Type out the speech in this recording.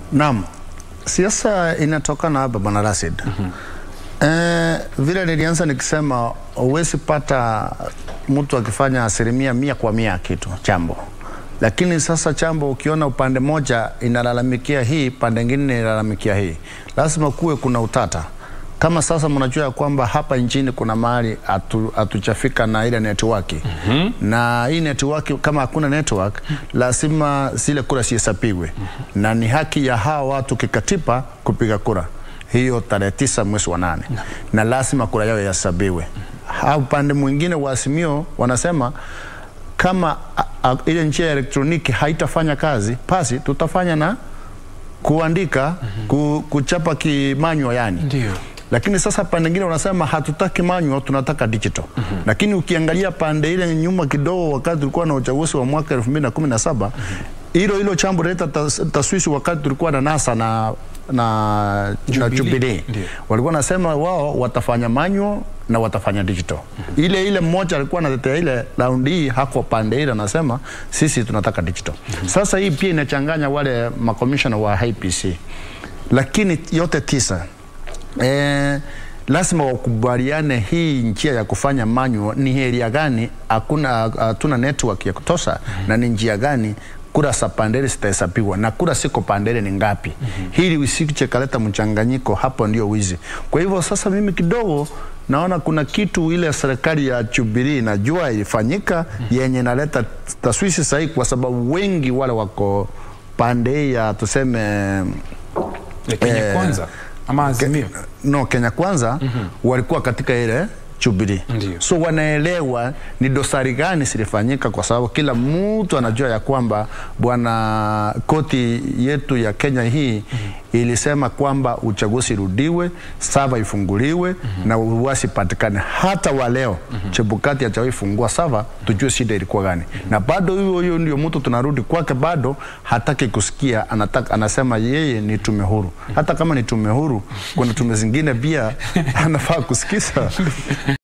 Naam, siasa inatokana hapa bwana Rashid. Eh, vile nilianza nikisema huwezi pata mtu akifanya asilimia mia kwa mia kitu chambo, lakini sasa chambo ukiona upande moja inalalamikia hii, pande ingine inalalamikia hii, lazima kuwe kuna utata. Kama sasa mnajua ya kwamba hapa nchini kuna mahali hatuchafika na ile network mm -hmm. na hii network kama hakuna network lazima zile kura zihesabigwe mm -hmm. na ni haki ya hawa watu kikatiba kupiga kura hiyo tarehe tisa mwezi wa nane no. na lazima kura yao ihesabiwe. Au upande mwingine wa Azimio wanasema kama a, a, ile njia ya elektroniki haitafanya kazi, basi tutafanya na kuandika mm -hmm. ku, kuchapa kimanywa yani Ndio. lakini sasa pande nyingine wanasema hatutaki manual, tunataka digital. mm -hmm. Lakini ukiangalia pande ile nyuma kidogo, wakati tulikuwa na uchaguzi wa mwaka 2017 hilo hilo chambo leta tas, taswisi wakati tulikuwa na NASA na na Jubilee. na Jubilee Ndio. walikuwa nasema wao watafanya manual na watafanya digital. Ile ile mmoja alikuwa anatetea ile raundi hii hako pande ile anasema sisi tunataka digital. Sasa hii pia inachanganya wale makomishona wa IPC, lakini yote tisa eh, lazima wakubaliane hii njia ya kufanya manual ni area gani, hakuna hatuna network ya kutosha na ni njia gani kura za pandele zitahesabiwa na kura siko pandele ni ngapi, hili usiche kaleta mchanganyiko, hapo ndio wizi. Kwa hivyo sasa mimi kidogo naona kuna kitu ile serikali ya Jubilee najua ilifanyika yenye naleta taswisi sahihi, kwa sababu wengi wale wako pande ya tuseme Ya Kenya Eh, kwanza ama Azimio. no Kenya Kwanza walikuwa katika ile Jubilee. Ndio. So wanaelewa ni dosari gani zilifanyika, kwa sababu kila mtu anajua ya kwamba bwana, koti yetu ya Kenya hii ilisema kwamba uchaguzi rudiwe, sava ifunguliwe na uwasi patikane. Hata wa leo Chebukati hajawahi fungua sava, tujue shida ilikuwa gani, na bado huyo huyo ndio mtu tunarudi kwake, bado hataki kusikia, anataka, anasema yeye ni tume huru. Hata kama ni tume huru, kuna tume zingine pia anafaa kusikiza